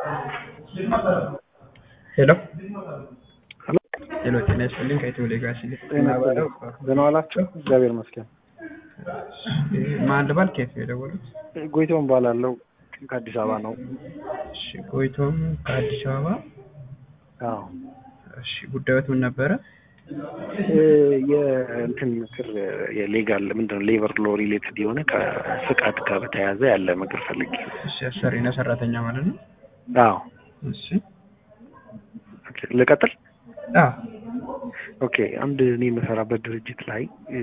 ሄሎ ሄሎ ሄሎ፣ ጤና ይስጥልኝ ከኢትዮ ሌጋሲ ጤና ይስጥልኝ። ደህና ዋላችሁ? እግዚአብሔር ይመስገን። ማን ልባል? ከየት ነው የደወሉት? ጎይቶም ባላለው ከአዲስ አበባ ነው። እሺ፣ ጎይቶም ከአዲስ አበባ። አዎ እሺ፣ ጉዳዮት ምን ነበረ? እ የእንትን ምክር የሌጋል ምንድነው ሌበር ሎ ሪሌትድ የሆነ ከፍቃድ ጋር በተያያዘ ያለ ምክር ፈልጌ። እሺ፣ አሰሪና ሰራተኛ ማለት ነው። አዎ እሺ፣ ኦኬ፣ ልቀጥል። አዎ፣ ኦኬ አንድ እኔ የምሰራበት ድርጅት ላይ እ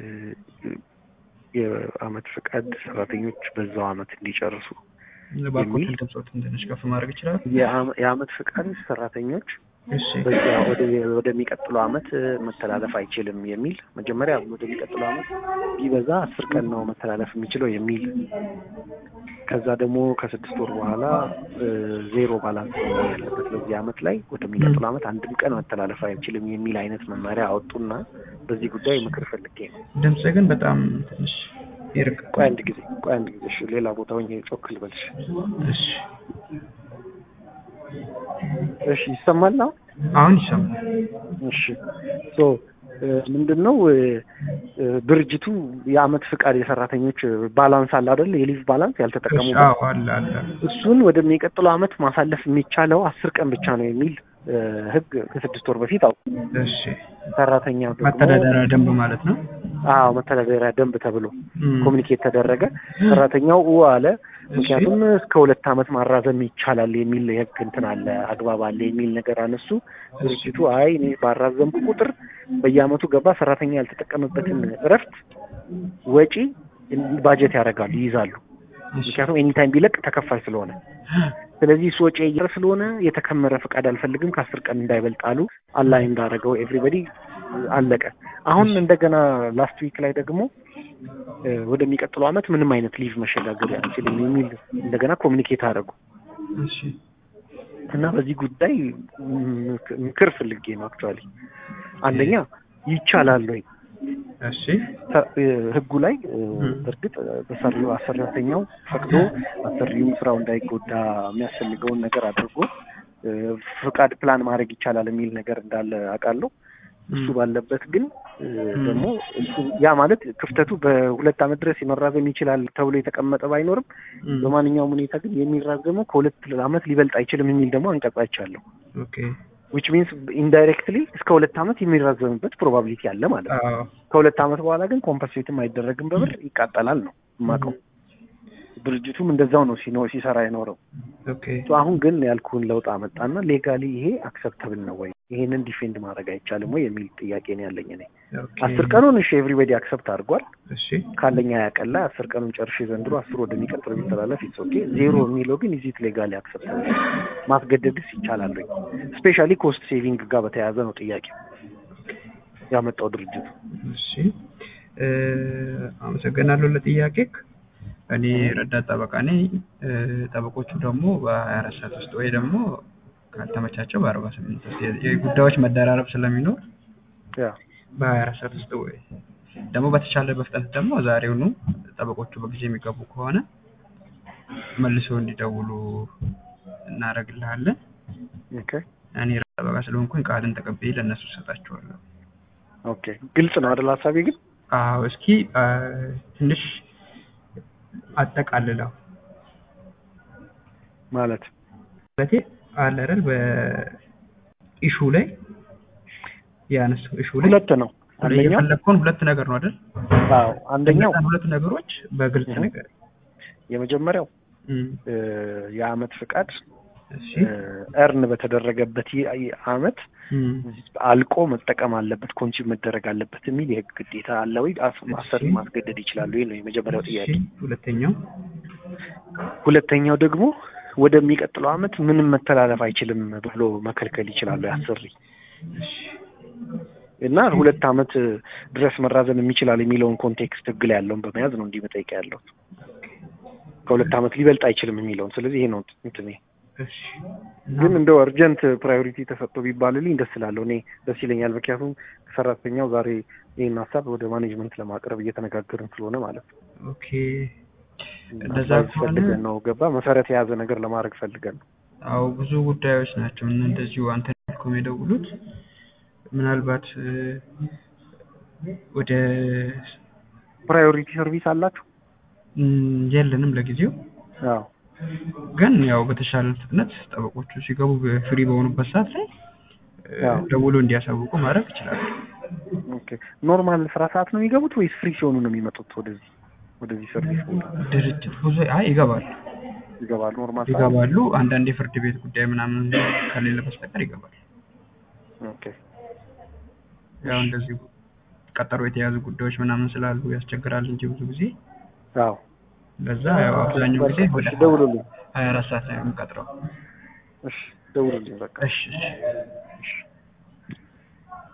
የአመት ፍቃድ ሰራተኞች በዛው አመት እንዲጨርሱ ባኮትን ድምፆትን ትንሽ ከፍ ማድረግ ይችላል? የአመ- የአመት ፍቃድ ሰራተኞች እሺ፣ በዛ ወደ ወደሚቀጥለው አመት መተላለፍ አይችልም የሚል መጀመሪያ ወደሚቀጥለው አመት ቢበዛ አስር ቀን ነው መተላለፍ የሚችለው የሚል ከዛ ደግሞ ከስድስት ወር በኋላ እ ዜሮ ባላንስ ነው ያለበት በዚህ አመት ላይ ወደሚቀጥለው አመት አንድም ቀን መተላለፍ አይችልም የሚል አይነት መመሪያ አወጡና በዚህ ጉዳይ ምክር ፈልጌ ነው። ድምፅ ግን በጣም ትንሽ ይርቅ። ቆይ አንድ ጊዜ ቆይ አንድ ጊዜ እሺ፣ ሌላ ቦታ ሆኜ ጮክ ልበልሽ። እሺ፣ እሺ ይሰማል አሁን? አሁን ይሰማል። እሺ ሶ ምንድን ነው እ እ ድርጅቱ የአመት ፍቃድ የሰራተኞች ባላንስ አለ አይደል? የሊቭ ባላንስ እሺ፣ ያልተጠቀሙበት አዎ፣ አለ አለ። እሱን ወደሚቀጥለው አመት ማሳለፍ የሚቻለው አስር ቀን ብቻ ነው የሚል እ ህግ ከስድስት ወር በፊት አው እሺ፣ ሰራተኛው ደግሞ መተዳደሪያ ደንብ ማለት ነው። አዎ መተዳደሪያ ደንብ ተብሎ እም፣ ኮሚኒኬት ተደረገ። ሰራተኛው ኡ አለ። ምክንያቱም እስከ ሁለት አመት ማራዘም ይቻላል የሚል የህግ እንትን አለ አግባብ አለ የሚል ነገር አነሱ። ድርጅቱ አይ እኔ ባራዘምኩ ቁጥር በየአመቱ ገባ ሰራተኛ ያልተጠቀመበትን እረፍት ወጪ ባጀት ያደርጋሉ ይይዛሉ። እሺ፣ ምክንያቱም ኤኒታይም ቢለቅ ተከፋይ ስለሆነ ስለዚህ እሱ ወጪ እየር ስለሆነ የተከመረ ፈቃድ አልፈልግም ከአስር ቀን እንዳይበልጥ አሉ። አላይ እንዳደረገው ኤቭሪበዲ አለቀ። አሁን እንደገና ላስት ዊክ ላይ ደግሞ እ ወደሚቀጥለው አመት ምንም አይነት ሊቭ መሸጋገር አንችልም የሚል እንደገና ኮሚኒኬት አደረጉ እሺ፣ እና በዚህ ጉዳይ ምክ- ምክር ፈልጌ ነው አክቹዋሊ። አንደኛ ይቻላል ወይ እሺ፣ ተ- እ ህጉ ላይ እ ም። በእርግጥ በሰሪው አሰሪተኛው ፈቅዶ አሰሪውም ስራው እንዳይጎዳ የሚያስፈልገውን ነገር አድርጎ እ ፍቃድ ፕላን ማድረግ ይቻላል የሚል ነገር እንዳለ አውቃለሁ። እሱ እም፣ ባለበት ግን እ ም። ደግሞ እሱ ያ ማለት ክፍተቱ በሁለት አመት ድረስ መራዘም ይችላል ተብሎ የተቀመጠ ባይኖርም እም፣ በማንኛውም ሁኔታ ግን የሚራዘመው ከሁለት አመት ሊበልጥ አይችልም የሚል ደግሞ አንቀጽ አይቻለሁ። ኦኬ፣ ዊች ሚንስ ኢንዳይሬክትሊ እስከ ሁለት አመት የሚራዘምበት ፕሮባቢሊቲ አለ ማለት ነው። አዎ፣ ከሁለት አመት በኋላ ግን ኮምፐንሴትም አይደረግም በብር ይቃጠላል ነው የማውቀው። ድርጅቱም እንደዛው ነው ሲኖ ሲሰራ የኖረው። ኦኬ፣ ሶ አሁን ግን ያልኩህን ለውጥ አመጣና ሌጋሊ ይሄ አክሰፕተብል ነው ወይ ይሄንን ዲፌንድ ማድረግ አይቻልም ወይ የሚል ጥያቄ ነው ያለኝ እኔ። ኦኬ፣ አስር ቀኑን እሺ ኤቭሪበዲ አክሰፕት አድርጓል እሺ፣ ካለኛ ያቀላ አስር ቀኑን ጨርሼ ዘንድሮ አስር ወደሚቀጥለው ቢተላለፍ ኢትስ ኦኬ። ዜሮ የሚለው ግን ኢዚት ሌጋሊ አክሰፕተብል ማስገደድስ ይቻላል ወይ? ስፔሻሊ ኮስት ሴቪንግ ጋር በተያያዘ ነው ጥያቄው ያመጣው ድርጅቱ። እሺ፣ እ፣ አመሰግናለሁ ለጥያቄ። እኔ ረዳት ጠበቃ ነኝ። እ፣ ጠበቆቹ ደግሞ በሀያ አራት ሰዓት ውስጥ ወይ ደግሞ ካልተመቻቸው በአርባ ስምንት ውስጥ የ- የጉዳዮች መደራረብ ስለሚኖር ያ በሀያ አራት ሰዓት ውስጥ ወይ ደግሞ በተቻለ በፍጥነት ደግሞ ዛሬውኑ ጠበቆቹ በጊዜ የሚገቡ ከሆነ መልሶ እንዲደውሉ እናደርግልሃለን። ኦኬ እኔ ጠበቃ ስለሆንኩኝ ቃልን ተቀብዬ ለእነሱ እሰጣቸዋለሁ። ኦኬ ግልጽ ነው አይደል ሀሳቤ ግን አዎ እስኪ አ፣ ትንሽ አጠቃልለው ማለት ማለቴ አለ አይደል በኢሹ ላይ ያነሳው ኢሹ ላይ ሁለት ነው። አንደኛው የፈለግከውን ሁለት ነገር ነው አይደል? አዎ አንደኛው እነዛን ሁለት ነገሮች በግልጽ እህ። ነገር የመጀመሪያው እ የአመት ፍቃድ እሺ እርን በተደረገበት ይ- ይ- አመት እም፣ አልቆ መጠቀም አለበት ኮንሱም መደረግ አለበት የሚል የህግ ግዴታ አለ ወይ? አስ- አሰሪ ማስገደድ ይችላሉ ወይ ነው የመጀመሪያው ጥያቄ። እሺ፣ ሁለተኛው ሁለተኛው ደግሞ ወደሚቀጥለው አመት ምንም መተላለፍ አይችልም ብሎ መከልከል ይችላሉ አሰሪ እሺ እና ሁለት አመት ድረስ መራዘም የሚችላል የሚለውን ኮንቴክስት ህግ ላይ ያለውን በመያዝ ነው እንዲህ መጠየቅ ያለው ከሁለት አመት ሊበልጥ አይችልም የሚለውን ስለዚህ ይሄ ነው እንትኔ እሺ እና ግን እንደው እርጀንት ፕራዮሪቲ ተሰጥቶ ቢባልልኝ ደስ እላለሁ እኔ ደስ ይለኛል ምክንያቱም ሰራተኛው ዛሬ ይህን ሀሳብ ወደ ማኔጅመንት ለማቅረብ እየተነጋገርን ስለሆነ ማለት ነው ኦኬ እንደዛ ሀሳብ ከሆነ ፈልገን ነው ገባ መሰረት የያዘ ነገር ለማድረግ ፈልገን ነው አዎ ብዙ ጉዳዮች ናቸው እና እንደዚሁ አንተ እንዳልከው የደውሉት ምናልባት እ፣ ወደ ፕራዮሪቲ ሰርቪስ አላችሁ? እም፣ የለንም ለጊዜው አዎ ግን ያው በተሻለ ፍጥነት ጠበቆቹ ሲገቡ ፍሪ በሆኑበት ሰዓት ላይ እ፣ አዎ። ደውሎ እንዲያሳውቁ ማድረግ ይችላሉ። ኦኬ ኖርማል ስራ ሰዓት ነው የሚገቡት ወይስ ፍሪ ሲሆኑ ነው የሚመጡት ወደዚህ ወደዚህ ሰርቪስ ቦታ ድርጅት ብዙ አይ ይገባሉ ይገባሉ? ኖርማል ሰዓት? ይገባሉ። አንዳንድ የፍርድ ቤት ጉዳይ ምናምን ከሌለ በስተቀር ይገባሉ። ኦኬ ያው እንደዚህ ቀጠሮ የተያዙ ጉዳዮች ምናምን ስላሉ ያስቸግራል እንጂ ብዙ ጊዜ አዎ ለዛ ያው አብዛኛው ጊዜ ወደ እሺ ደውሉልኝ። ሀያ አራት ሰዓት ላይ ነው የምንቀጥረው። እሺ ደውሉልኝ በቃ እሺ እሺ እሺ